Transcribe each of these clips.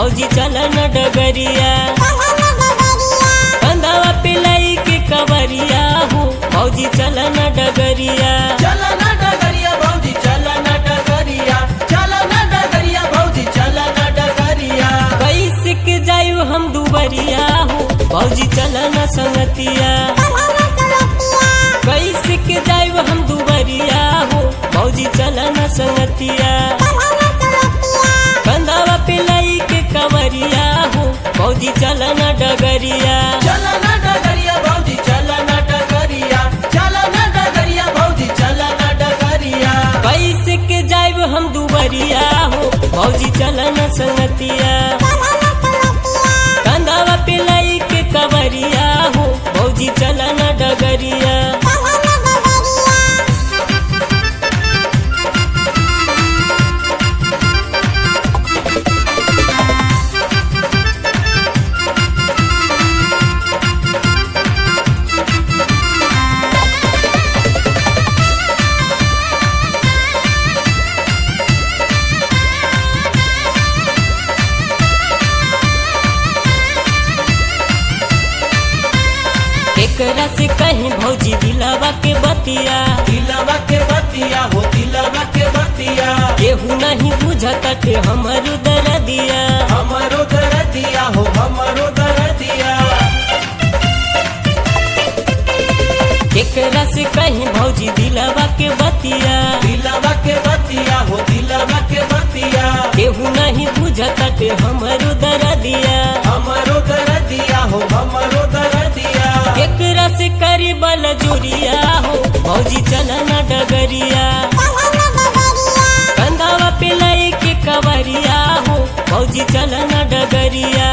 भौजी चलन डगरिया कंधवा पे लाई के कवरिया हो भौजी चलन डगरिया चला ना डगरिया भौजी चला ना डगरिया चला ना डगरिया भौजी चला ना डगरिया कैसे के जायु हम दुबरिया हो भौजी चलन संगतिया कैसे के जायु हम दुबरिया हो भौजी चलन संगतिया कंधवा पे लाई के कवरिया हो भौजी चलन डगरिया चला ना डगरिया भौजी चला ना डगरिया चला ना डगरिया भौजी चला ना डगरिया कैसे के जायब हम दुबरिया हो भौजी चलन संगतिया कंधावा पे लाई के कवरिया हो भौजी चलन डगरिया एकरा से कहीं भौजी दिलावा के बतिया दिलवा के बतिया हो दिलवा के बतिया केहू नहीं बुझत हमर दरदिया हमारो दरदिया हो हमारो दरदिया एकरा से कहीं भौजी दिलावा के बतिया दिलवा के बतिया हो दिलवा के बतिया केहू नहीं बुझत हमर दरदिया हमारो दरदिया हो हमारो दरदिया एकरा से करी बल जोरिया हो भौजी चलन डगरिया कंधावा पे लाई के कवरिया हो भौजी चलन डगरिया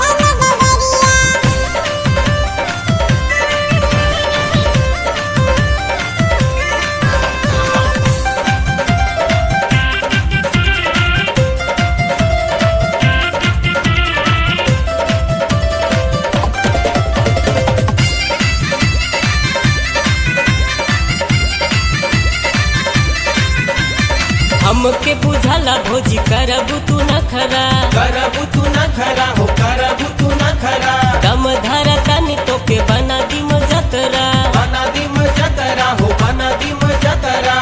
हमके बुझला भौजी करबू तू न खरा करबू तू न खरा हो करबू तू न खरा दम धरा तनी तोके बना दी जतरा बना दिम जतरा हो बना दिम जतरा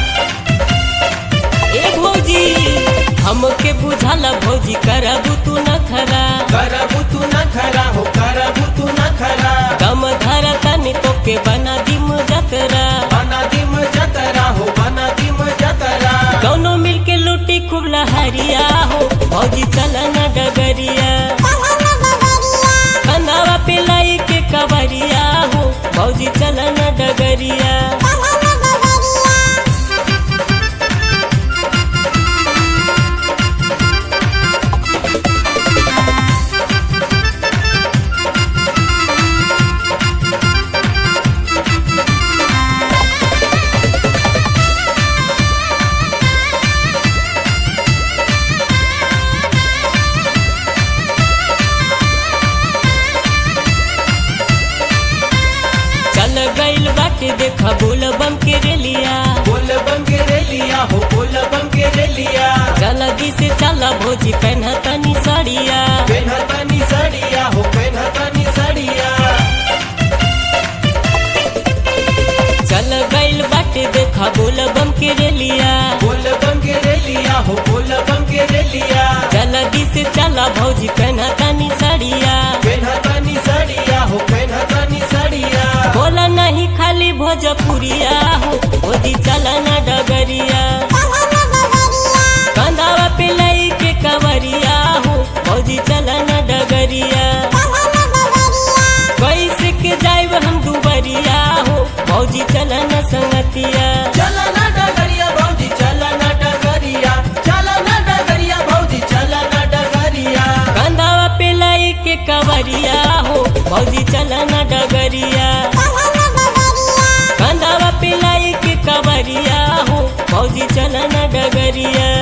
ए भौजी हमके बुझला भौजी करबू तू न खरा करबू तू न खरा हो करबू तू न खरा दम धरा तनी तोके बना दी जतरा बना दिम जतरा हो बना दिम जतरा दोनों मिलके लूटी खूब लहरिया हो भौजी चलन डगरिया कंधावा पे लाई के कवरिया हो भौजी चलन डगरिया चल गइल बाटे देखा बोल बम के रेलिया बोल बम के रेलिया हो बोल बम के रेलिया जल्दी से चला भौजी पहना तनी साड़िया पेन्हतनी सड़िया हो पेन्हतनी सड़िया चल गइल बाटे देखा बोल बम के रेलिया बोल बम के रेलिया हो बोल बम के रेलिया जल्दी से चला भौजी पहना तनी साड़िया पेन्हतनी सड़िया हो पेन्हतनी सड़िया बोला नहीं खाली भोजपुरिया हो भौजी चला ना डगरिया कंधावा पे लाई के कवरिया हो भौजी चला ना डगरिया कैसे के जाइब हम दुबरिया हो भौजी चला ना संगतिया चला ना डगरिया भौजी चला ना डगरिया चला ना डगरिया भौजी चला ना डगरिया कंधावा पे लाई के कवरिया हो भौजी चला ना डगरिया कंधावा पे लाई के कवरिया हो भौजी चला ना डगरिया